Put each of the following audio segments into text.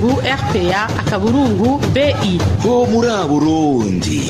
akaburungu rpa akaburungu bi ho muri Burundi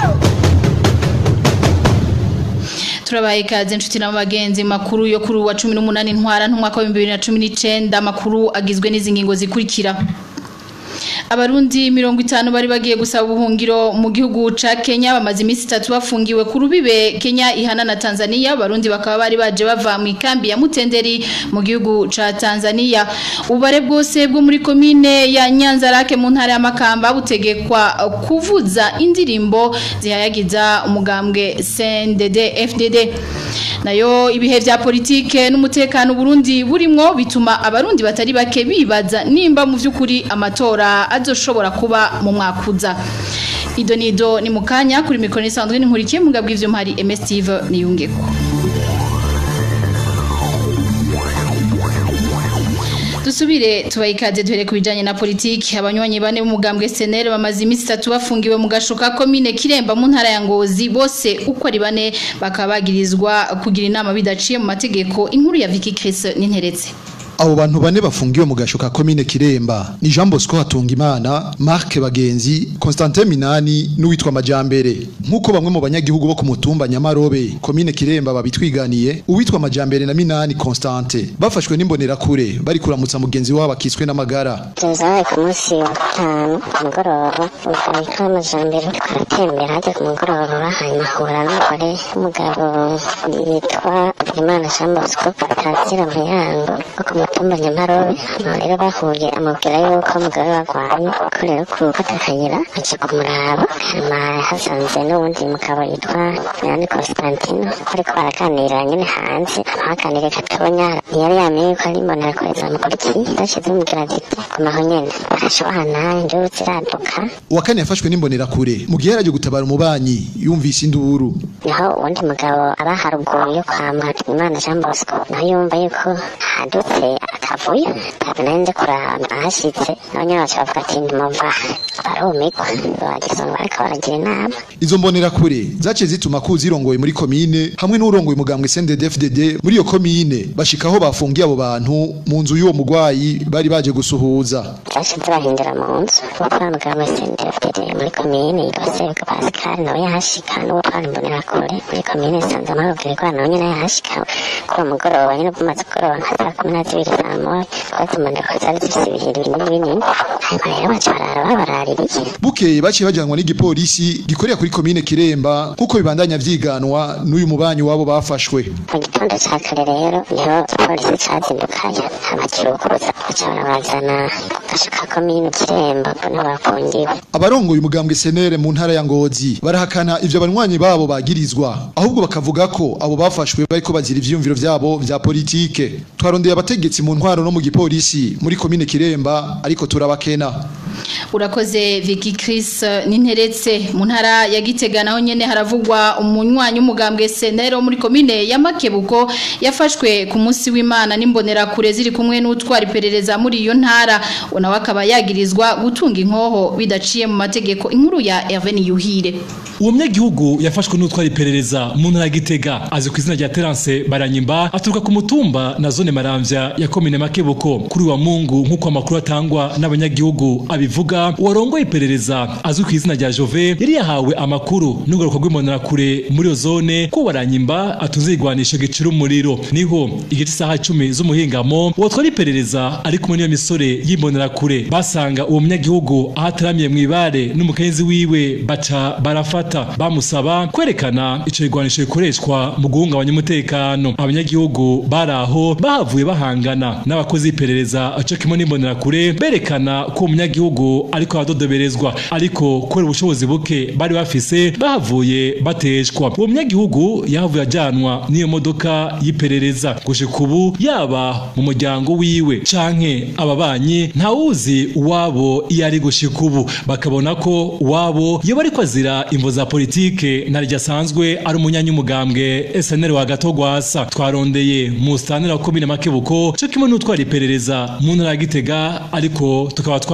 turabaye ikaze inshuti n'abagenzi makuru yo kuri wa 18 ntwara n'umwaka wa 2019 amakuru agizwe n'izi ngingo zikurikira Abarundi mirongo itanu bari bagiye gusaba ubuhungiro mu gihugu ca Kenya bamaze iminsi itatu bafungiwe ku rubibe Kenya ihana na Tanzania Abarundi bakaba bari baje bava mu ikambi ya Mutenderi mu gihugu ca Tanzania ubare bwose bwo muri komine ya Nyanza rake mu ntara ya Makamba butegekwa kuvuza indirimbo zihayagiza umugambwe CNDD FDD nayo ibihe vya politike n'umutekano Burundi burimwo bituma abarundi batari bake bibaza nimba mu vy'ukuri amatora azoshobora kuba mu mwakuza ido nido ni mukanya kuri mikoro isanzwe n'inkurikiye mugabwa ivyo mpari MS Steve niyungeko Dusubire tubayikaze duhere kubijanye na politiki abanywanyi bane b'umugambwe SNL bamaze iminsi itatu bafungiwe mu gashoka komine Kiremba mu ntara ya Ngozi bose uko ari bane bakaba bagirizwa kugira inama bidaciye mu mategeko inkuru ya Vicky Chris n'interetse abo bantu bane bafungiwe mu gashoka komine Kiremba ni Jean Bosco Hatungimana Marc Bagenzi Constantin Minani n'uwitwa Majambere nkuko bamwe mu banyagihugu bo ku mutumba Nyamarobe komine Kiremba babitwiganiye uwitwa Majambere na Minani Constante bafashwe n'imbonera kure bari kuramutsa mugenzi wabo akiswe n'amagara tuzaye ku munsi wa gatanu ku mugoroba ukarika amajambere twaratembera hajya ku mugoroba hanyuma ahura n'umugore w'umugabo yitwa Imana Jean Bosco atazira mu yango wo ku mutumba Nyamarobe hano rero bahuye amubwira yuko umugore warwaye ko rero gufata akayira aje kumuraba hanyuma hasanze n'uwundi mugabo yitwa Nani Constantino ariko baraganira nyine hanze baganire gatonya ntiyari yamenye ko ari imbonera kure zamukurikiye zashize umubwira ziti kumaho nyene barashobana induru ziraduka uwa kane yafashwe n'imbonera kure mu gihe yaraje gutabara umubanyi yumvise induru niho uwundi mugabo aba haruguru yo kwa Imana Jean Bosco naho yumva yuko hadutse akavuyo ntabwo nari nzi kuraba ahashitse abanyene baca bavuga ati ntimuva barumigwa bagisonga bariko baragira inama izo mbonera kure zaciye zituma kuzi irongoye muri komine hamwe n'urongoye umugambwe CNDD-FDD muri iyo komine bashikaho bafungiye abo bantu mu nzu y'uwo mugwayi bari baje gusuhuza zashize bahindura mu nzu utwara mugambwe CNDD-FDD muri komine yitwa Sebuka Pascal nawe yahashika n'utwara imbonera kure muri komine Sanza Mahubwirwa nawe nyene yahashika kuri uwo mugoroba nyene bumaze kugoroba nka saa kumi na zibiri saa moya twazi imbonera kure zari zifise ibihiri binini binini hanyuma rero baca barara babaraririye bukeye baciye bajanwa n'igipolisi gikorera kuri komine Kiremba nkuko bibandanya vyiganwa n'uyu mubanyi wabo bafashwe mu gitondo ca kare rero niho igipolisi cazindukanye abakirukuza baca barabazana ku gasho ka komine Kiremba niho bafungiwe abarongoye umugambwe senere mu ntara ya Ngozi barahakana ivyo abanywanyi babo bagirizwa ahubwo bakavuga ko abo bafashwe bariko bazira ivyiyumviro vyabo vya politike twarondeye abategetsi mu ntwaro no mu gipolisi muri komine Kiremba ariko turabakena urakoze Vicky Chris ninteretse mu ntara ya Gitega naho nyene haravugwa umunywanyi umugambwe Senero muri komine ya Makebuko yafashwe ku munsi w'Imana n'imbonera kure ziri kumwe n'utwara iperereza muri iyo ntara unawe akaba yagirizwa gutunga inkoho bidaciye mu mategeko inkuru ya Hervé Yuhire uwo munyagihugu yafashwe n'utwara iperereza mu ntara ya Gitega azi ku izina rya Terence Baranyimba aturuka ku mutumba na zone Maramvya ya komine Makebuko kuri wa Mungu nk'uko amakuru atangwa n'abanyagihugu abivuga uwarongoye iperereza azwi ku izina rya Jove yari yahawe amakuru n'ugaruka rw'imbonera kure muri iyo zone ko Baranyimba atunze igwanisho gicira umuriro niho igice isaha 10 z'umuhingamo uwatwara iperereza ari kumwe n'iyo misore y'imbonera kure basanga uwo munyagihugu ahataramiye mu ibare n'umukenzi wiwe baca barafata bamusaba kwerekana ico igwanisho gikoreshwa mu guhungabanya umutekano abanyagihugu baraho bahavuye bahangana n'abakozi b'iperereza aco kimwe n'imbonera kure berekana ko umunyagihugu ariko aradodoberezwa ariko kubera ubushobozi buke bari bafise bahavuye bateshwa uwo munyagihugu yahavuye ajyanwa n'iyo modoka y'iperereza gushika ubu yaba mu muryango wiwe canke ababanyi ntawuzi uwabo iyo ari gushika ubu bakabona ko uwabo yoba ariko azira imvo za politike ntaryo asanzwe ari umunyanyumugambwe SNL wa Gatogwasa twarondeye mu stanira wa komine Makebuko cyo kimwe n'utwara iperereza mu ntara ya Gitega ariko tukaba twabakenya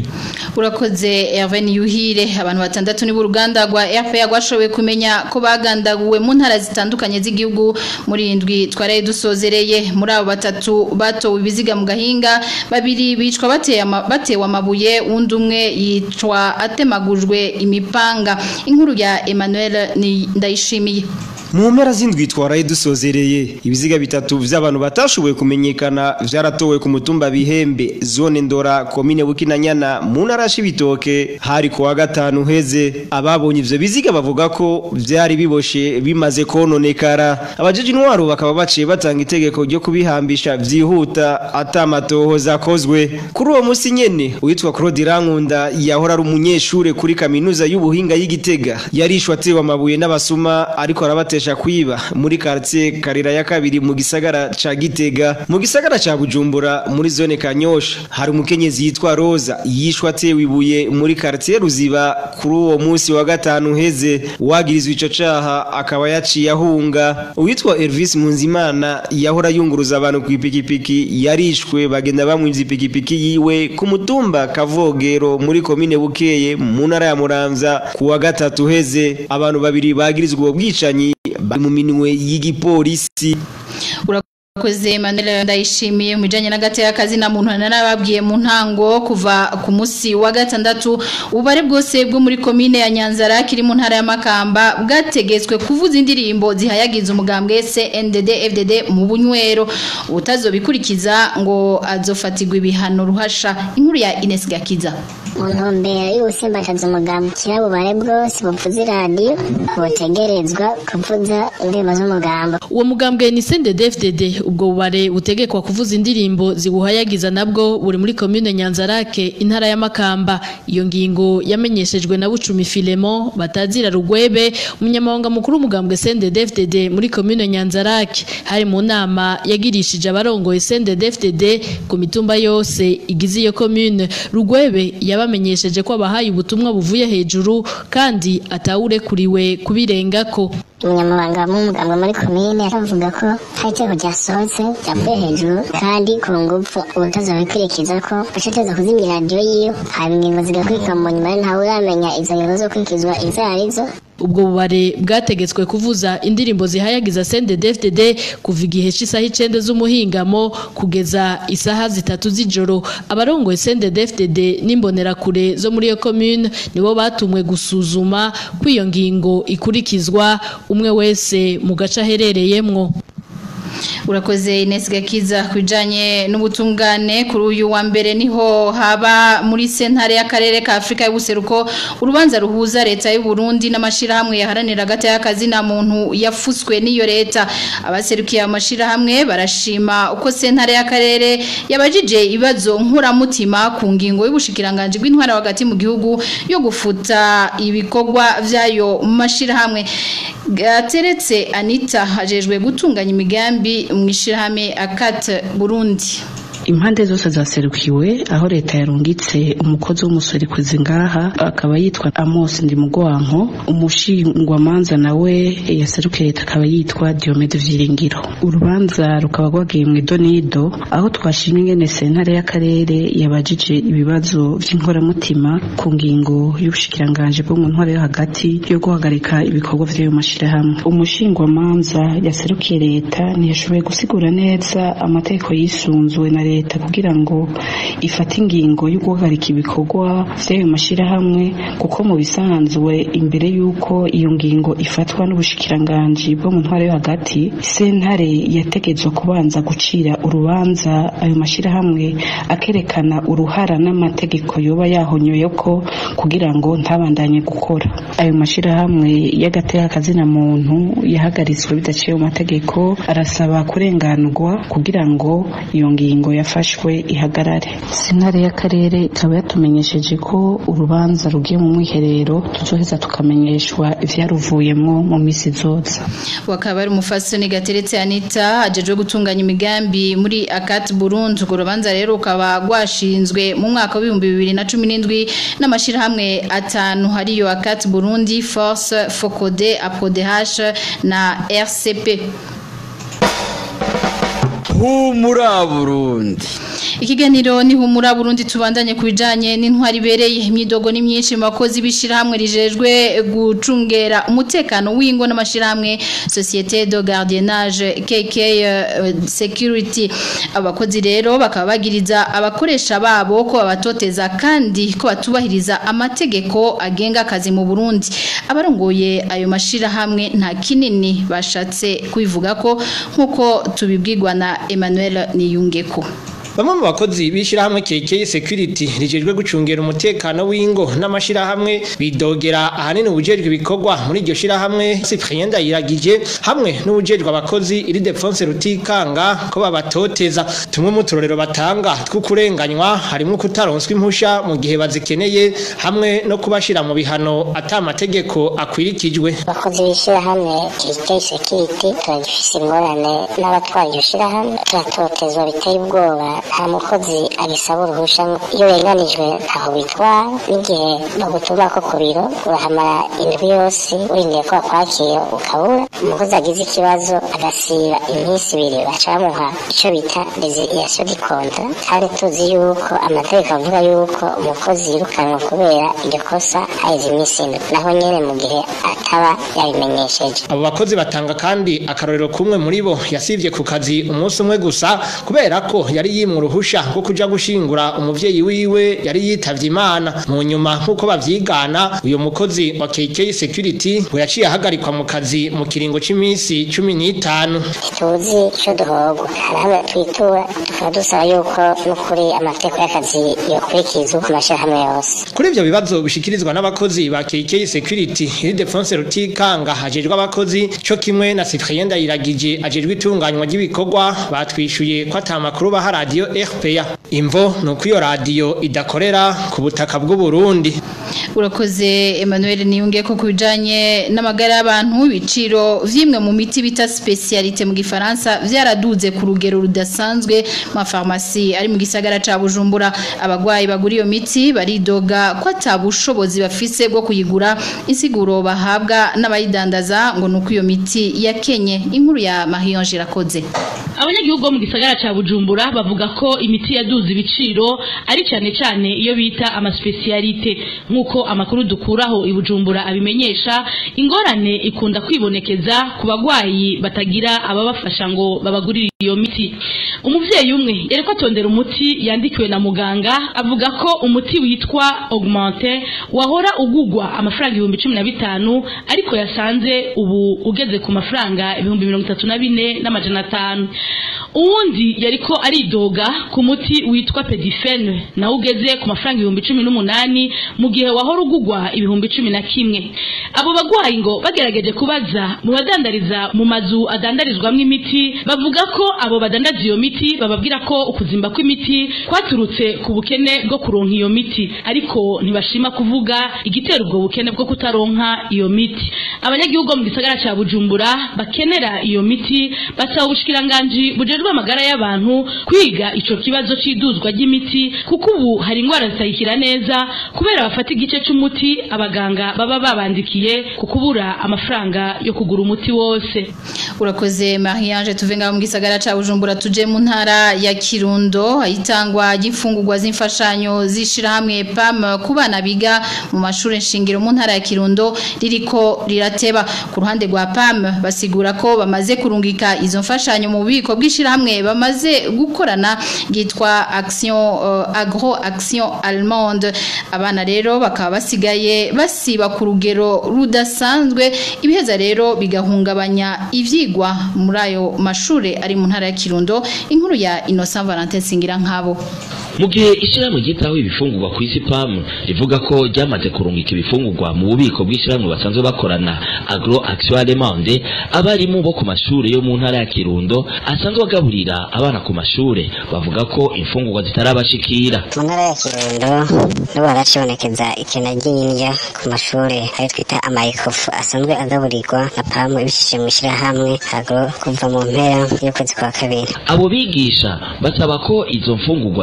urakoze Hervé Yuhire abantu batandatu ni uruganda rwa RPA rwashoboye kumenya ko bagandaguwe mu ntara zitandukanye z'igihugu muri indwi twaraye dusozereye muri abo batatu batowe ibiziga mu gahinga babiri bicwa bateye ama- batewe amabuye undi umwe yicwa atemagujwe imipanga inkuru ya Emmanuel ni ndayishimiye mu mpera z'indwi twaraye dusozereye ibiziga bitatu vy'abantu batashoboye kumenyekana vyaratowe ku mutumba bihembe zone ndora komine bukinanyana mu ntara ya Cibitoke hari ku wa gatanu heze ababonye ivyo biziga bavuga ko vyari biboshe bimaze kononekara abajeje intwaro bakaba baciye batanga itegeko ryo kubihambisha vyihuta atamatohoza akozwe kuri uwo musi nyene uwitwa Claude Rankunda yahora ari umunyeshure kuri kaminuza y'ubuhinga y'Igitega yarishwe atewe amabuye n'abasuma ariko arabatesha kwiba muri quartier Karira ya kabiri mu gisagara ca Gitega mu gisagara ca Bujumbura muri zone Kanyosha hari umukenyezi yitwa Rosa yishwe atewe ibuye muri quartier Ruziba kuri uwo musi wa gatanu heze wagirizwe ico caha akaba yaciye ahunga uwitwa Elvis Munzimana yahora yunguruza abantu ku ipikipiki yarishwe bagenda bamwivye ipikipiki yiwe ku mutumba Kavogero muri komine Bukeye mu ntara ya Muramvya ku wa gatatu heze abantu babiri bagirizwe ubwo bwicanyi bari mu minwe y'igipolisi Urakoze Emmanuel ndayishimiye mu bijanye n'agate y'akazi na muntu narababwiye mu ntango kuva ku musi wa gatandatu ubare bwose bwo muri komine ya Nyanzara kiri mu ntara ya Makamba bwategetswe kuvuza indirimbo zihayagiza umugambwe CNDD FDD mu bunywero utazobikurikiza ngo azofatirwa ibihano ruhasha inkuru ya Ines Gakiza mu ntumbero y'ubusimbakaza umugambi kirabubare bwose buvuza iradiyo butegerezwa kuvuza indirimbo z'umugambo uwo mugambwe ni CNDD-FDD ubwo bubare butegekwa kuvuza indirimbo zibuhayagiza nabwo buri muri commune Nyanzarake intara ya Makamba iyo ngingo yamenyeshejwe na Bucumi Filemon batazira rugwebe umunyamabanga mukuru w'umugambwe CNDD-FDD muri commune Nyanzarake hari mu nama yagirishije abarongoye CNDD-FDD ku mitumba yose igize iyo commune rugwebe yabamenyesheje ko abahaye ubutumwa buvuye hejuru kandi atawurekuriwe kubirengako umunyamabanga w'umugambwe muri komine aravuga ko hari itegeko ryasohotse ryavuye hejuru kandi ku ngufu ubutazabikurikiza ko bashiteza kuzimya iradiyo yiwe haba ingingo zigakurikira mu nyuma ntawe uramenya izo ngingo zo kurikizwa izo arizo ubwo bubare bwategetswe kuvuza indirimbo zihayagiza CNDD-FDD kuva igihe cy'isaha icenda z'umuhingamo kugeza isaha zitatu z'ijoro abarongoye CNDD-FDD n'imbonerakure zo muri iyo commune nibo batumwe gusuzuma ko iyo ngingo ikurikizwa umwe wese mu gace aherereyemwo urakoze Ines Gakiza kujanye n'ubutungane kuri uyu wa mbere niho haba muri sentare y'akarere ka Afrika y'ubuseruko urubanza ruhuza leta y'u Burundi n'amashirahamwe yaharanira agati y'akazi na muntu yafuswe n'iyo leta abaserukiye amashirahamwe barashima uko sentare y'akarere yabajije ibibazo nkuramutima ku ngingo y'ubushikiranganje bw'intwara hagati mu gihugu yo gufuta ibikorwa vyayo mashirahamwe gateretse Anita hajejwe gutunganya imigambi mu ishirahamwe akate Burundi impande zose zaserukiwe aho leta yarungitse umukozi w'umusorikuzi ngaha akaba yitwa Amos Ndimugwanko umushingwamanza nawe yaserukiye leta akaba yitwa Diomede Vyiringiro urubanza rukaba rwagiye mu idonido aho twashimye ingene sentare y'akarere yabajije ibibazo vy'inkoramutima ku ngingo y'ubushikiranganje bwo mu ntwaro yo hagati yo guhagarika ibikorwa vy'ayo mashirahamwe umushingwamanza yaserukiye leta ntiyashoboye gusigura neza amategeko yisunzwe na leta kugira ngo ifate ingingo yo guhagarika ibikorwa vy'ayo mashirahamwe kuko mu bisanzwe imbere y'uko iyo ngingo ifatwa n'ubushikiranganji bwo mu ntwaro yo hagati sentare yategetswe kubanza gucira urubanza ayo mashirahamwe akerekana uruhara n'amategeko yoba yahonyoye ko kugira ngo ntabandanye gukora ayo mashirahamwe y'agateka kazina muntu yahagaritswe bidaciye mu mategeko arasaba kurenganurwa kugira ngo iyo ngingo yafashwe ihagarare sentare y'akarere ikaba yatumenyesheje ko urubanza rugiye mu mwiherero tuzoheza tukamenyeshwa ivyaruvuyemwo mu misi izoza wakaba ari umufasoni gateretse Anita ajejwe gutunganya imigambi muri Akat Burundi urwo rubanza rero rukaba rwashinzwe mu mwaka w'ibihumbi bibiri na cumi n'indwi n'amashirahamwe atanu hariyo Akat Burundi Force Focode APODH na RCP humura Burundi Ikiganiro ni humura Burundi tubandanye kubijanye n'intwari ibereye imyidogo ni myinshi mu bakozi bishirahamwe rijejwe gucungera umutekano w'ingo n'amashirahamwe Société de Gardiennage KK uh, Security abakozi rero bakaba bagiriza abakoresha babo ko babatoteza kandi ko batubahiriza amategeko agenga akazi mu Burundi abarongoye ayo mashirahamwe nta kinini bashatse kwivuga ko nkuko tubibwirwa na Emmanuel Niyungeko Bamwe mu bakozi bishirahamwe KK Security rijejwe gucungera umutekano w'ingo n'amashirahamwe bidogera ahanini ubujejwe ibikorwa muri iryo shirahamwe Cyprien Ndayiragije hamwe n'ubujejwe abakozi iri Defense Rutikanga ko babatoteza tumwe mu turorero batanga tw'ukurenganywa harimo kutaronswa impusha mu gihe bazikeneye hamwe no kubashira mu bihano atamategeko akwirikijwe abakozi b'ishyirahamwe KK Security turagifise ingorane n'abatwara iryo shyirahamwe turatotezwa biteye ubwoba nta mukozi agisaba uruhusha iyo weganijwe ntaho bitwara n'igihe bagutuma ko ku biro urahamara indwi yose urindiye ko bakwakira ukabura umukozi agize ikibazo agasiba iminsi ibiri baca bamuha icyo bita resiliation di kontra kandi tuzi yuko amategeko avuga yuko umukozi yirukanwa kubera iryo kosa haheze iminsi indwi naho nyene mu gihe ataba yabimenyesheje abo bakozi batanga kandi akarorero kumwe muri bo yasivye ku kazi umunsi umwe gusa kubera ko yari yimwe uruhusha rwo kuja gushingura umuvyeyi wiwe yari yitavye imana mu nyuma nk'uko bavyigana uyu mukozi wa KK Security ngo yaciye ahagarikwa mu kazi mu kiringo c'imisi cumi n'itanu tuzi icyo duhogwa hari hamwe twitura tukaba dusaba yuko n'ukuri amategeko y'akazi yokurikizwa ku mashyirahamwe yose kuri ivyo bibazo bishikirizwa n'abakozi ba KK Security iri Defense Rutikanga hajejwe abakozi co kimwe na Cyprien Ndayiragije ajejwe itunganywa ry'ibikorwa batwishuye ko ata makuru baha radio RPA imvo nuko iyo radio idakorera ku butaka bw'u Burundi urakoze Emmanuel niyunge ko kubijanye n'amagara y'abantu ibiciro vyimwe mu miti bita specialité mu gifaransa vyaraduze ku rugero rudasanzwe mu farmasi ari mu gisagara ca Bujumbura abagwayi bagura iyo miti baridoga ko atabushobozi bafise bwo kuyigura insiguro bahabwa n'abayidandaza ngo nuko iyo miti yakenye inkuru ya Marion Girakoze abanyagihugu bo mu gisagara ca Bujumbura bavuga ko imiti yaduze ibiciro ari cyane cyane iyo bita amaspecialite nkuko amakuru dukuraho i Bujumbura abimenyesha ingorane ikunda kwibonekeza ku bagwayi batagira ababafasha ngo babagurire iyo miti umuvyeyi umwe yariko atondera umuti yandikiwe na muganga avuga ko umuti witwa augmente wahora ugugwa amafaranga ibihumbi cumi na bitanu ariko yasanze ubu ugeze ku mafaranga ibihumbi mirongo itatu na bine n'amajana atanu uwundi yariko aridoga ku muti witwa pedifene nawe ugeze ku mafaranga ibihumbi cumi n'umunani mu gihe wahora ugugwa ibihumbi cumi na kimwe abo bagwayi ngo bagerageje kubaza mu badandariza mu mazu adandarizwamwo imiti bavuga ko abo badandaza iyo miti bababwira ko ukuzimba kw'imiti kwaturutse ku bukene bwo kuronka iyo miti ariko ntibashima kuvuga igitera ubwo bukene bwo kutaronka iyo miti abanyagihugu mu gisagara ca Bujumbura bakenera iyo miti basaba ubushikiranganji bujejwe amagara y'abantu kwiga ico kibazo c'iduzwa ry'imiti kuko ubu hari ingwara zitayikira neza kubera bafata igice c'umuti abaganga baba babandikiye ku kubura amafaranga yo kugura umuti wose urakoze Mariange tuve ngaho mu gisagara ca Bujumbura tuje mu ntara ya Kirundo ayitangwa y'imfungurwa z'imfashanyo zishira hamwe PAM ku bana biga mu mashuri nshingiro mu ntara ya Kirundo ririko rirateba ku ruhande rwa PAM basigura ko bamaze kurungika izo mfashanyo mu bubiko bw'ishira hamwe bamaze gukorana gitwa Action uh, Agro Action Allemande abana rero bakaba basigaye basiba ku rugero rudasanzwe ibiheza rero bigahungabanya ivyigwa muri ayo mashure ari mu ntara ya Kirundo inkuru ya Innocent Valentin Singira nkabo mu gihe ishyirahamwe ryitaho ibifungurwa ku isi PAM rivuga ko ryamaze kurungika ibifungurwa mu bubiko bw'ishyirahamwe basanzwe bakorana Agro Action Allemande abarimu bo ku mashuri yo mu ntara ya Kirundo asanzwe bagaburira abana ku mashure bavuga ko imfungurwa zitarabashikira mu ntara ya Kirundo n'ubu haracibonekeza ikena ry'indya ku mashuri ayo twita amayikofu asanzwe agaburirwa na PAM ibishije mu ishyirahamwe Agro kuva mu mpera y'ukwezi kwa kabiri abo bigisha basaba ko izo mfungurwa zotangwa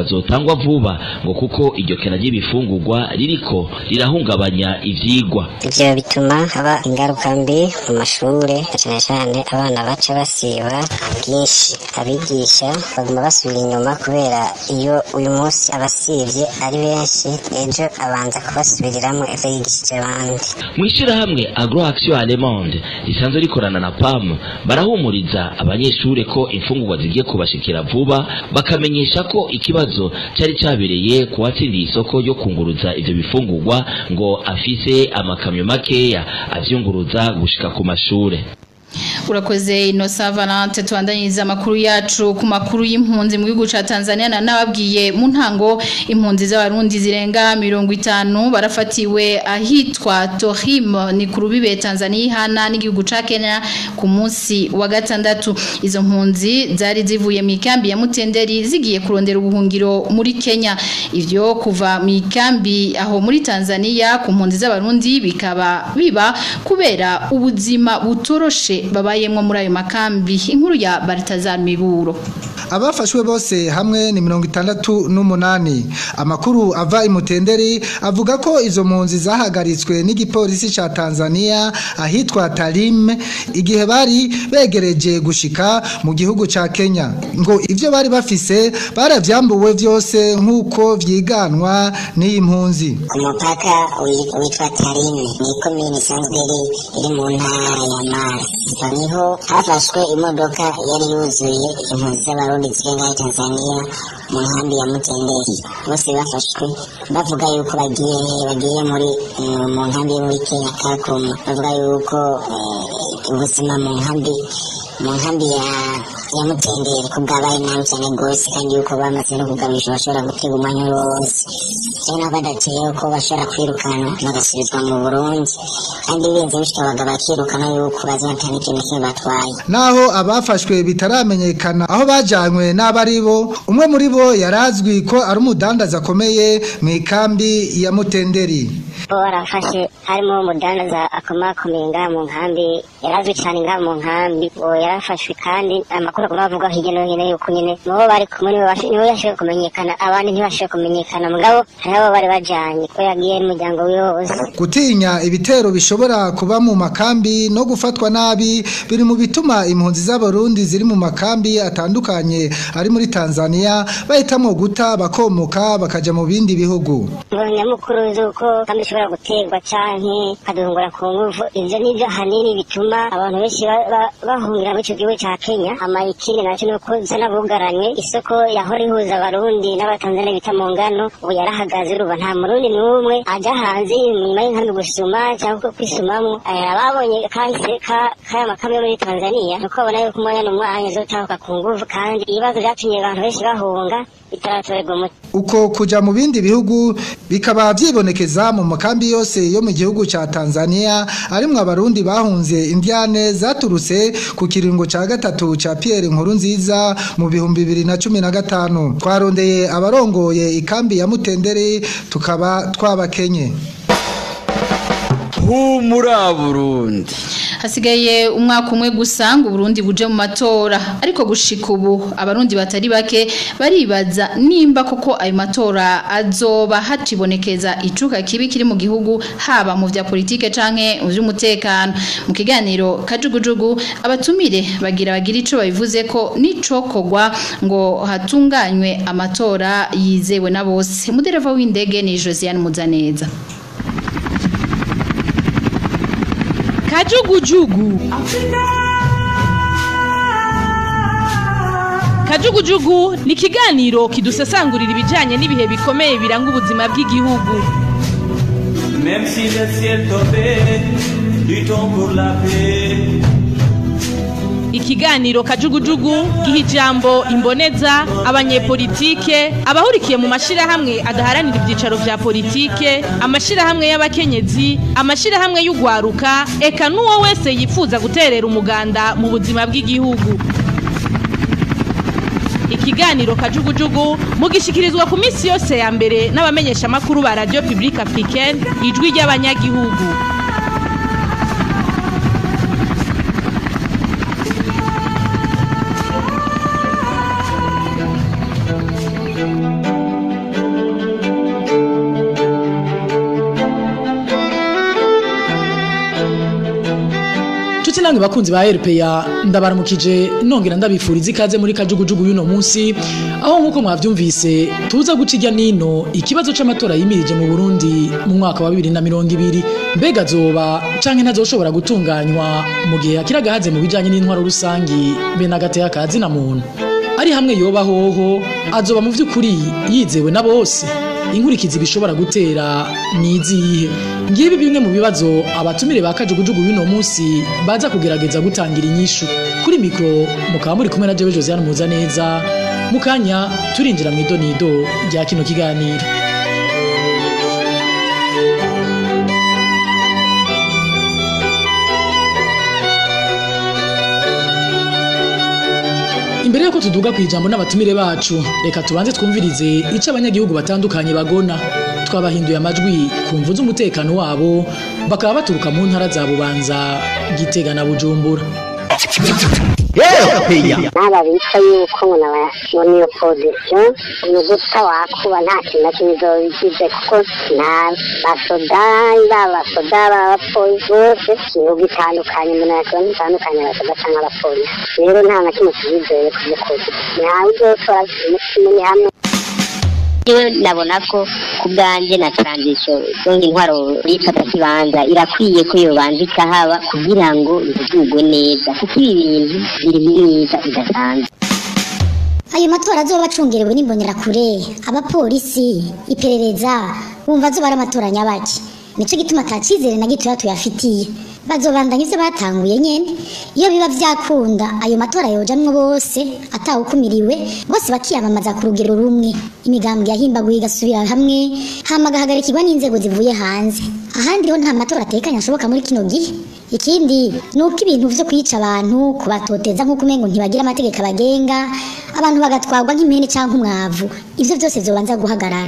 cyangwa vuba ngo kuko iryo kena ry'ibifungurwa ririko rirahungabanya ivyigwa ivyo bituma haba ingaruka mbi mu mashure cyane cyane abana baca basiba bwinshi abigisha baguma basubira inyuma kubera iyo uyu munsi abasivye ari benshi ejo abanza kubasubiriramo ivyo yigishije abandi mw'ishirahamwe agroaction allemande risanzwe rikorana na pam barahumuriza abanyeshure ko imfungurwa zigiye kubashikira vuba bakamenyesha ko ikibazo cari cabereye ku watsindiye isoko ryo kunguruza ivyo bifungurwa ngo afise amakamyo makeya avyunguruza gushika ku mashure urakoze inosa valante tubandanyiriza amakuru yacu ku makuru y'impunzi mu gihugu ca Tanzania na nababwiye mu ntango impunzi z'abarundi zirenga mirongo itanu barafatiwe ahitwa Tohim ni ku rubibe Tanzania ihana n'igihugu ca Kenya ku munsi wa gatandatu izo mpunzi zari zivuye mu ikambi ya Mutenderi zigiye kurondera ubuhungiro muri Kenya ivyo kuva mu ikambi aho muri Tanzania ku mpunzi z'abarundi bikaba biba kubera ubuzima butoroshe babayemwo muri ayo makambi inkuru ya Baltazar Miburo abafashwe bose hamwe ni mirongo itandatu n'umunani amakuru ava imutenderi avuga ko izo mpunzi zahagaritswe n'igipolisi ca Tanzania ahitwa Tarim igihe bari begereje gushika mu gihugu ca Kenya ngo ivyo bari bafise baravyambuwe vyose nk'uko vyiganwa n'iyi mpunzi ku mupaka witwa Tarim ni komine isanzwe iri mu ntara ya Mara niho hafashwe imodoka yari yuzuye impunzi z'abarundi zirenga Tanzania mu nkambi ya Mutenderi bose bafashwe bavuga yuko bagiye bagiye muri mu nkambi yo muri Kenya Kakuma bavuga yuko ubuzima mu nkambi mu nkambi ya ya Mutenderi ko bwabaye nabi cyane rwose kandi yuko bamaze no kugabisha bashobora gutega umwanya wose rero nabo badatiye ko bashobora kwirukana bagasubizwa mu Burundi kandi birinze bishobora bakirukana yuko bazatana ikintu kimwe batwaye naho abafashwe bitaramenyekana aho bajanywe n'abari bo umwe muri bo yarazwi ko ari umudandaza akomeye mu ikambi ya Mutenderi bo barafashe harimo umudandaza akomakomeye ngaha mu nkambi yarazwi cyane ngaha mu nkambi uwo yarafashwe kandi amakuru agomba bavuga hirya no hino yuko nyine nibo bari kumwe nibo yashoboye kumenyekana abandi ntibashoboye kumenyekana mugabo hari abo bari bajanye ko yagiye n'umuryango wiwe wose gutinya ibitero bishobora kuba mu makambi no gufatwa nabi biri mu bituma impunzi z'abarundi ziri mu makambi atandukanye ari muri Tanzania bahitamo guta bakomoka bakaja mu bindi bihugu nyamukuru z'uko kandi ishobora guterwa canke kaduhungura ku nguvu ivyo nivyo hanini bituma abantu benshi bahungira muri ico gihugu ca Kenya ama ikindi naco nuko zanabugaranywe isoko yahora ihuza abarundi n'abatanzania bita mu ngano ubu yarahagaze uruba nta murundi n'umwe aja hanze inyuma y'inkambi gusuma cyangwa kwisumamwo ababonye kahise kaya makamyo muri Tanzania nuko babona yuko umwanya n'umwanya zotahuka ku nguvu kandi ibibazo vyatumye abantu benshi bahunga bitaratorerwa umuti uko kuja mu bindi bihugu bikaba vyibonekeza mu makambi yose yo mu gihugu ca Tanzania arimwo abarundi bahunze indiane zaturutse ku kiringo ca gatatu ca Pierre Nkurunziza mu bihumbi bibiri na cumi na gatanu twarondeye abarongoye ikambi ya Mutendere tukaba twabakenye humura Burundi hasigaye umwaka umwe gusa ngo Burundi buje mu matora ariko gushika ubu abarundi batari bake baribaza nimba koko ayo matora azoba hatibonekeza icuka kibi kiri mu gihugu haba mu vya politike canke mu vy'umutekano mu kiganiro kajugujugu abatumire bagira bagira ico babivuze ko nicokogwa ngo hatunganywe amatora yizewe na bose mudereva w'indege ni Josiane Muzaneza kajugujugu kajugujugu ni ikiganiro kidusesangurira ibijyanye n'ibihe bikomeye biranga ubuzima bw'igihugu Même si le ciel tombait, luttons pour la paix. ikiganiro kajugujugu giha ijambo imboneza abanyepolitike abahurikiye mu mashyirahamwe adaharanira ibyicaro vya politike amashyirahamwe y'abakenyezi amashyirahamwe y'ugwaruka eka n'uwo wese yifuza guterera umuganda mu buzima bw'igihugu ikiganiro kajugujugu mugishikirizwa ku minsi yose ya mbere n'abamenyeshamakuru ba radio publique africaine ijwi ry'abanyagihugu namwe bakunzi ba RPA ndabaramukije nongera ndabifuriza ikaze muri kajugujugu y'uno munsi aho nkuko mwavyumvise tuza guca irya nino ikibazo c'amatora yimirije mu Burundi mu mwaka wa 2020 mbega zoba canke ntazoshobora gutunganywa mu gihe akiragahaze mu bijanye n'intwaro rusangi be nagateye akazi na muntu ari hamwe yoba hoho azoba mu vy'ukuri yizewe na bose inkurikizi bishobora gutera ni izihe ngibi bimwe mu bibazo abatumire ba kajugujugu y'uno munsi baza kugerageza gutangira inyishu kuri mikro mukaba muri kumwe na jewe josiane muzaneza mu kanya turinjira mu idonido rya kino kiganiro imbere yuko tuduga ku ijambo n'abatumire bacu reka tubanze twumvirize icyo abanyagihugu batandukanye bagona twabahinduye amajwi ku mvu z'umutekano wabo bakaba baturuka mu ntara za bubanza gitega na bujumbura n'aba bitwa yuko ngo naba- ngo ni opozisiyo ni uguta wakuba nta kintu na kimwe izobigize kuko nta basoda baba basoda b'abapolisi bose ibihugu bitandukanye umuntu yakibona bitandukanye abasoda cyangwa abapolisi rero nta na kimwe kibizeye ku by'ukuri ntawe uzotora umutima uri hamwe Jewe nabona ko ku bwanjye na transition donc intwaro y'ifata kibanza irakwiye ko yobanza ikahaba kugira ngo bivugwe neza kuko ibi bintu biri myiza idasanzwe ayo matora azoba acungerewe n'imbonerakure abapolisi iperereza bumva azoba ari amatora nyabaki nico gituma ata cizere na gitoya tuyafitiye bazobandanya ivyo batanguye nyene iyo biba vyakunda ayo matora yojamwo bose atawukumiriwe bose bakiyamamaza ku rugero rumwe imigambwe yahimbaguye igasubira hamwe hama agahagarikirwa n'inzego zivuye hanze ahandi ho nta matora atekanye ashoboka muri kino gihe ikindi ni uko ibintu vyo kwica abantu kubatoteza nk'uko umengo ntibagira amategeko abagenga abantu bagatwarwa nk'impene canke umwavu ivyo vyose vyobanza guhagarara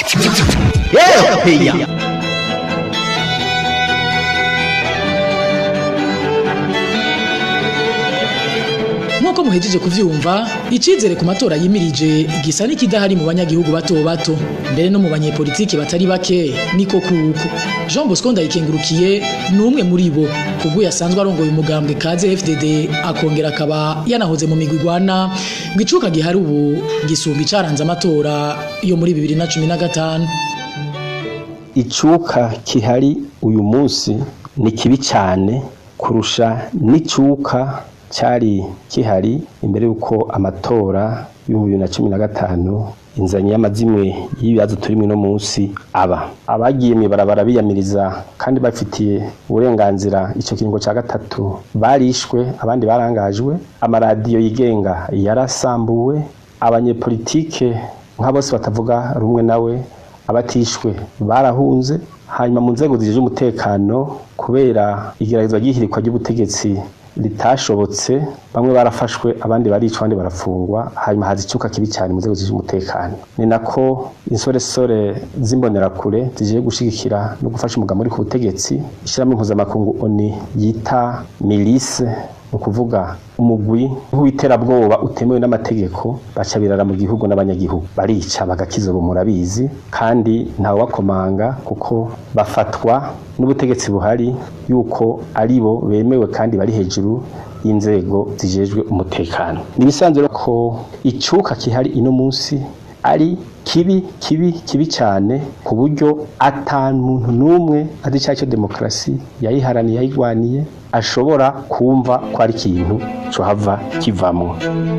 nk'uko muhejeje kuvyumva icizere ku matora yimirije gisa n'ikidahari mu banyagihugu bato bato mbere no mu banyepolitiki batari bake niko kuko jean bosco ndayikengurukiye ni umwe muri bo kubwo yasanzwe arongoye umugambwe kaze fdd akongera akaba yanahoze mu migwi igwana ngo icuka gihari ubu gisumba icaranze amatora yo muri bibiri na cumi na gatanu icuka kihari uyu munsi ni kibi cyane kurusha n'icuka cyari kihari imbere y'uko amatora y'ibihumbi bibiri na cumi na gatanu inzanye y'amazimwe y'ibibazo turimo uno munsi aba abagiye mw'ibarabara biyamiriza kandi bafitiye uburenganzira icyo kiringo cya gatatu barishwe abandi barangajwe amaradiyo yigenga yarasambuwe abanyepolitike nka bose batavuga rumwe nawe abatishwe barahunze hanyuma mu nzego zijeje umutekano kubera igeragezwa ry'ihirikwa ry'ubutegetsi ritashobotse bamwe barafashwe abandi baricwa abandi barafungwa hanyuma haza icyuka kibi cyane mu nzego z'umutekano ni nako insoresore z'imbonerakure zigiye gushigikira no gufasha umugabo uri ku butegetsi ishyiramo impuzamakungu oni yita milise ni ukuvuga umugwi w'iterabwoba utemewe n'amategeko baca birara mu gihugu n'abanyagihugu barica bagakiza ubu murabizi kandi ntawe wakomanga kuko bafatwa n'ubutegetsi buhari yuko ari bo bemewe kandi bari hejuru y'inzego zijejwe umutekano ni ibisanzwe ko icuka kihari ino munsi ari kibi kibi kibi cyane ku buryo ata muntu n'umwe azi icyaha cyo demokarasi yayiharaniye yayigwaniye ashobora kumva ko ari ikintu cohava kivamwo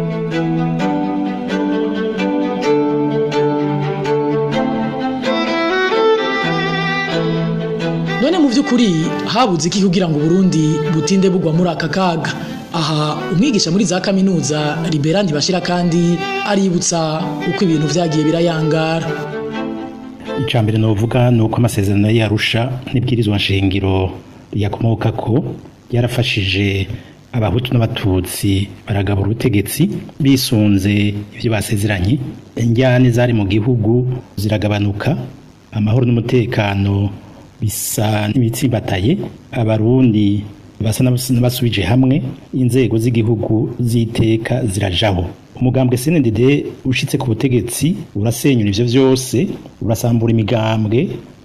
none mu by'ukuri habuze iki kugira ngo Burundi butinde bugwa muri aka kaga aha umwigisha muri za kaminuza libera ntibashira kandi aributsa uko ibintu vyagiye birayangara icya mbere novuga ni uko amasezerano yarusha n'ibwirizwa nshingiro yakomoka ko yarafashije abahutu n'abatutsi baragabura ubutegetsi bisunze ibyo basezeranye injyane zari mu gihugu ziragabanuka amahoro n'umutekano bisa n'ibitsimbataye abarundi basa n'abasubije hamwe inzego z'igihugu z'iteka zirajaho umugambwe CNDD ushitse ku butegetsi urasenyura ivyo vyose urasambura imigambwe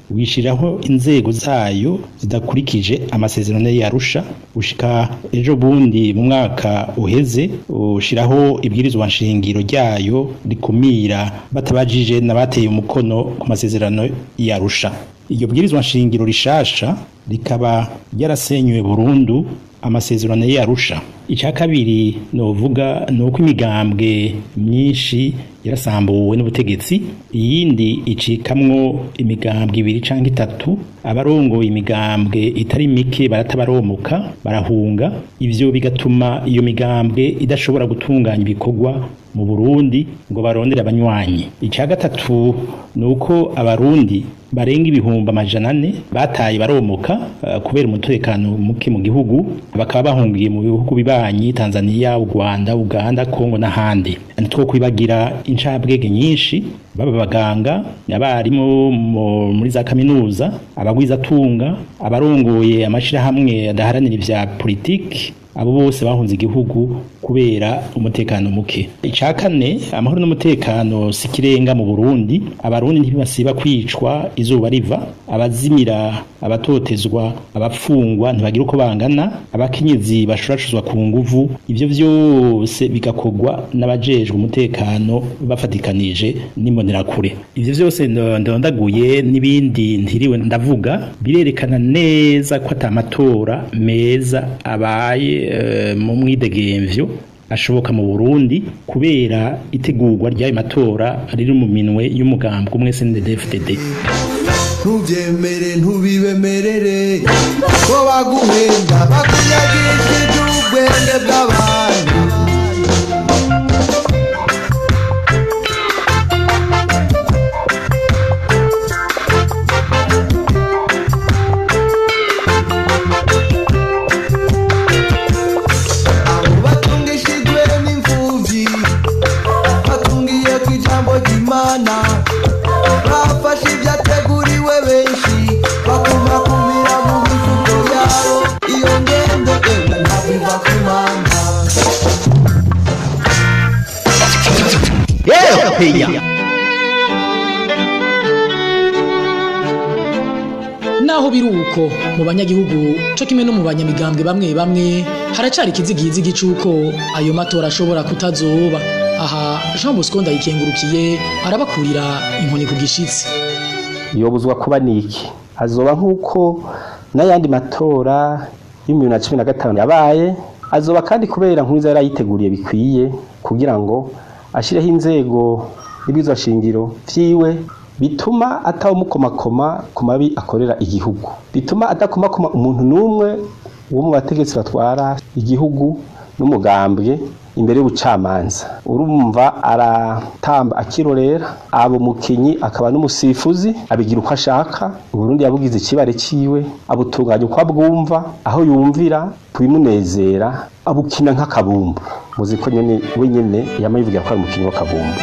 wishiraho inzego zayo zidakurikije amasezerano yarusha ushika ejo bundi mu mwaka uheze ushiraho ibwirizwa nshingiro ryayo rikumira batabajije n'abateye umukono ku masezerano yarusha iryo bwirizwa nshingiro rishasha rikaba ryarasenyuwe burundu amasezerano yarusha icya kabiri novuga ni uko imigambwe myinshi yarasambuwe n'ubutegetsi iyindi icikamwo imigambwe ibiri cyangwa itatu abarongoye imigambwe itari mike baratabaromuka barahunga ivyo bigatuma iyo migambwe idashobora gutunganya ibikorwa mu Burundi ngo barondere abanywanyi icya gatatu ni uko abarundi barenga ibihumbi amajana ane bataye baromoka uh, kubera umutekano muke mu gihugu bakaba bahungiye mu bihugu bibanyi Tanzania u Rwanda Uganda Kongo n'ahandi nitwo kwibagira incabwege nyinshi baba baganga abarimu muri za kaminuza abagwizatunga abarongoye amashirahamwe adaharanira ivya politiki abo bose bahunze igihugu kubera umutekano muke icya kane amahoro n'umutekano si kirenga mu Burundi abarundi ntibasiba kwicwa izuba riva abazimira abatotezwa abafungwa ntibagira uko bangana abakenyezi bashurashuzwa ku nguvu ivyo vyose bigakogwa n'abajejwe umutekano bafatikanije n'imbonerakure ivyo vyose ndondaguye n'ibindi ntiriwe ndavuga birerekana neza ko atamatora meza abaye mu mwidegemvyo ashoboka mu Burundi kubera itegurwa ry'ayo matora riri mu minwe y'umugambwe umwe CNDD-FDD ntubyemere ntubibemerere ko baguhenda bakunyagishije ubwenge bw'abantu imana bafashe ibyateguriwe benshi bakuma kumira mu mifuko yabo iyo ngendo ewe ntabwo iva ku mana naho biri uko mu banyagihugu cyo kimwe no mu banyamigambwe bamwe bamwe haracari ikizigizigi cy'uko ayo matora ashobora kutazoba aha jean bosco ndayikengurukiye arabakurira inkoni ku gishitsi yobuzwa kuba niki azoba nk'uko n'ayandi matora y'ibihumbi bibiri na cumi na gatanu yabaye azoba kandi kubera nk'uwiza yari ayiteguriye bikwiye kugira ngo ashyireho inzego n'ibizwa shingiro vyiwe bituma atawumukomakoma ku mabi akorera igihugu bituma adakomakoma umuntu n'umwe wo mu bategetsi batwara igihugu n'umugambwe imbere y'ubucamanza urumva aratamba akirorera abo mukinyi akaba n'umusifuzi abigira uko ashaka uburundi yabugize ikibare ciwe abutunganya uko abwumva aho yumvira kubimunezera abukina nk'akabumbu muzi ko nyene we nyene yama yivugira ko ari umukinyi w'akabumbu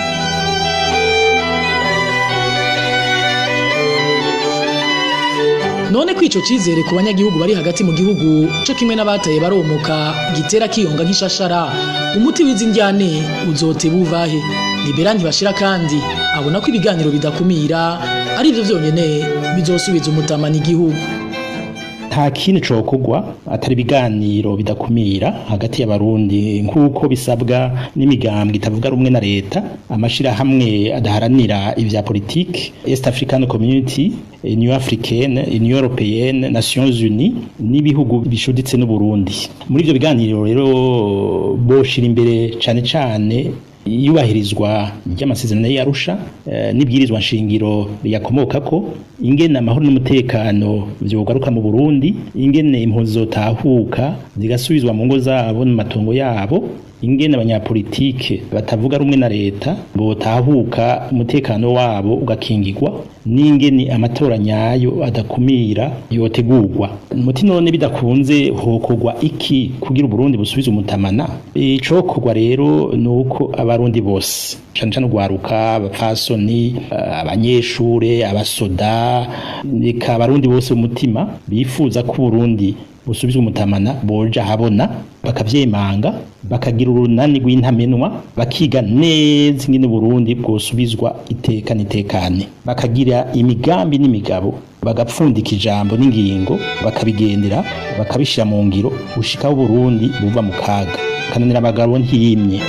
none ko ico cizere ku banyagihugu bari hagati mu gihugu co kimwe n'abataye baromoka gitera kiyonga nk'ishashara umuti w'izi njyane uzote buvahe libera ntibashira kandi abona ko ibiganiro bidakumira ari byo vyonyene bizosubiza umutamana igihugu nta kindi cokogwa atari ibiganiro bidakumira hagati y'abarundi nk'uko bisabwa n'imigambwe itavuga rumwe na leta amashirahamwe adaharanira ivya politike East African Community Union Africaine Union Européenne Nations Unies n'ibihugu bishuditse n'Uburundi muri ivyo biganiro rero boshira imbere cane cane iyubahirizwa ry'amasezerano y'Arusha e, n'ibwirizwa nshingiro yakomokako ingene amahoro n'umutekano vyogaruka mu Burundi ingene impunzi zotahuka zigasubizwa mu ngo zabo mu matongo yabo ingene abanyapolitike batavuga rumwe na leta botahuka umutekano wabo ugakingirwa n'ingene amatora nyayo adakumira yotegurwa muti none bidakunze hokogwa iki kugira Burundi busubize umutamana icokorwa rero nuko abarundi bose cyane cyane ugwaruka abapfasoni abanyeshure abasoda reka abarundi bose umutima bifuza ko Burundi busubizwa umutamana boja habona bakavyemanga bakagira urunani rw'intamenwa bakiga neza ingene Burundi bwosubizwa iteka nitekane bakagira imigambi n'imigabo bagapfundika ijambo n'ingingo bakabigendera bakabishira mu ngiro gushikaho Burundi buva mu kaga kananira abagabo ntiyimye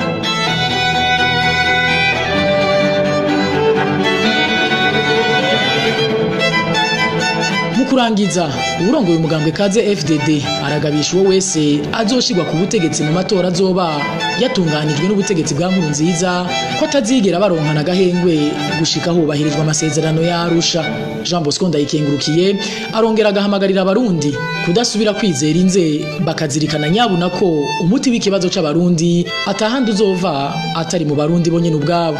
mu kurangiza uburongoye umugambwe kaze FDD aragabisha uwo wese azoshirwa ku butegetsi mu matora azoba yatunganijwe n'ubutegetsi bwa nkuru nziza ko atazigera baronkana agahengwe gushika hubahirizwa amasezerano ya Arusha Jean Bosco ndayikengurukiye arongera agahamagarira abarundi kudasubira kwizera inze bakazirikana nyabuna ko umuti w'ikibazo c'abarundi atahandi uzova atari mu barundi bonyene ubwabo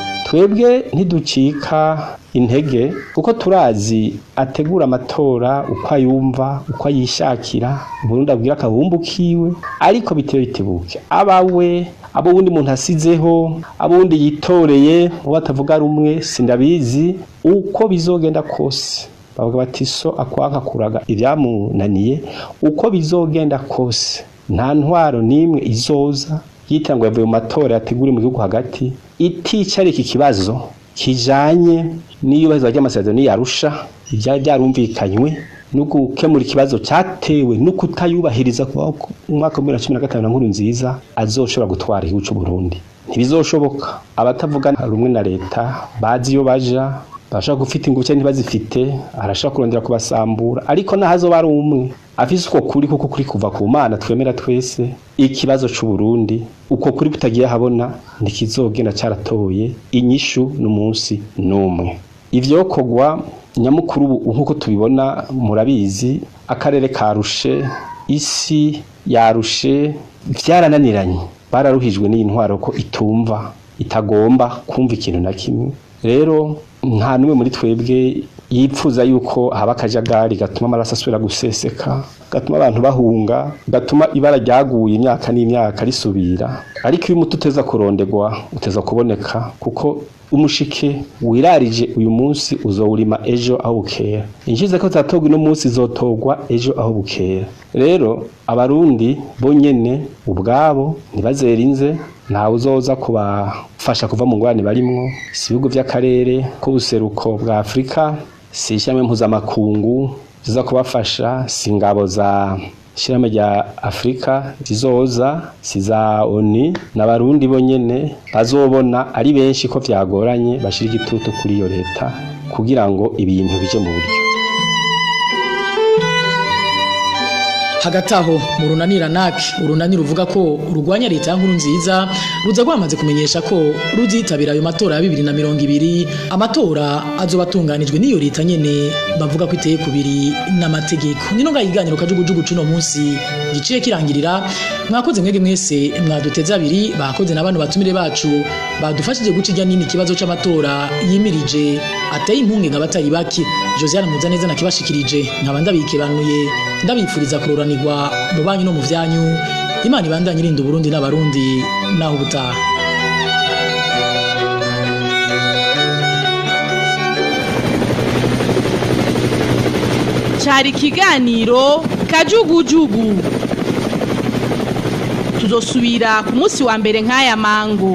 twebwe ntiducika intege kuko turazi ategura amatora uko ayumva uko ayishakira Burundi abwira akabumbu kiwe ariko bitewe bitebuke abawe abo wundi muntu asizeho abo wundi yitoreye uwo atavuga rumwe sindabizi uko bizogenda kose bavuga bati so akwanka kuraga ibyamunaniye uko bizogenda kose nta ntwaro n'imwe izoza yitangwa yavuye mu matora yateguriwe mu gihugu hagati itica iki kibazo kijanye n'iyubahirizwa ry'amasezerano yarusha ibyari byarumvikanywe no gukemura ikibazo cyatewe no kutayubahiriza kuva mu mwaka wa bibiri na cumi na gatanu na nkuru nziza azoshobora gutwara igihugu cy'u Burundi ntibizoshoboka abatavuga rumwe na leta bazi iyo baja bashaka gufite ingufu ntibazifite arashaka kurondera kubasambura ariko nahazo bari umwe afise uko kuri kuko kuri kuva ku mana twemera twese ikibazo c'u Burundi uko kuri kutagiye habona ntikizogenda caratoye inyishu n'umunsi n'umwe ivyo kogwa nyamukuru ubu nkuko tubibona murabizi akarere karushe isi yarushe vyarananiranye bararuhijwe n'iyi ntwaro ko itumva itagomba kumva ikintu na kimwe rero nta n'umwe muri twebwe yipfuza yuko haba akajagari gatuma amaraso asubira guseseka gatuma abantu bahunga gatuma ibara ryaguye imyaka n'imyaka risubira ariko iyo umuti uteza kurondegwa uteza kuboneka kuko umushike wirarije uyu munsi uzowurima ejo aho bukera inshize ko zatogwa uno munsi zotogwa ejo aho bukera rero abarundi bonyene ubwabo ntibazerinze ntawe uzoza kubafasha kuva mu ngorane barimwo si ibihugu by'akarere k'ubuseruko bwa afurika si ishyirahamwe mpuzamakungu ziza kubafasha si ingabo za ishyirahamwe rya afurika zizoza si za oni n'abarundi bonyene bazobona ari benshi ko byagoranye bashyira igitutu kuri iyo leta kugira ngo ibintu bije mu buryo hagati aho mu runanira naki urunani ruvuga ko rurwanya leta ya nkuru nziza ruza rwamaze kumenyesha ko ruzitabira ayo matora ya bibiri na mirongo ibiri amatora azoba atunganijwe n'iyo leta nyene bavuga ko iteye kubiri n'amategeko nino ngaho ikiganiro kajugujugu cuno munsi giciye kirangirira mwakoze mwege mwese mwaduteze abiri bakoze na bano batumire bacu badufashije guca ijya nini ikibazo c'amatora yimirije ateye impungenge abatari bake josiane muzaneza nakibashikirije nkaba ndabikebanuye ndabipfuriza kuroranirwa mu banyu no mu vyanyu imana ibandanye irinda uburundi n'abarundi naho ubutaha cyari ikiganiro kajugujugu tuzosubira ku munsi wa mbere nk'aya mango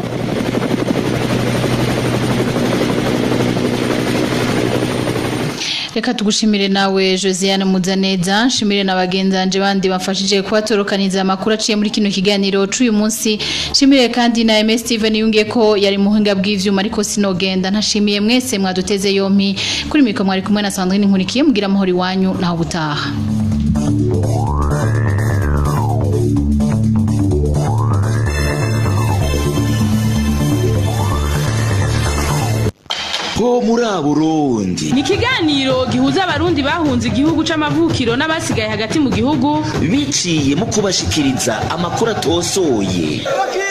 reka tugushimire nawe josiane muzaneza nshimire na bagenzanje bandi bafashije kubatorokaniza amakuru aciye muri kino kiganiro c'uyu munsi nshimire kandi na ms steven yungiye ko yari muhinga bw'ivyuma ariko sinogenda ntashimiye mwese mwaduteze yompi kuri mikoro mwari kumwe na sandrine nkurikiye mugira amahoro iwanyu naho gutaha ho muri Burundi ni ikiganiro gihuza abarundi bahunze igihugu c'amavukiro n'abasigaye hagati mu gihugu biciye mu kubashikiriza amakuru atosoye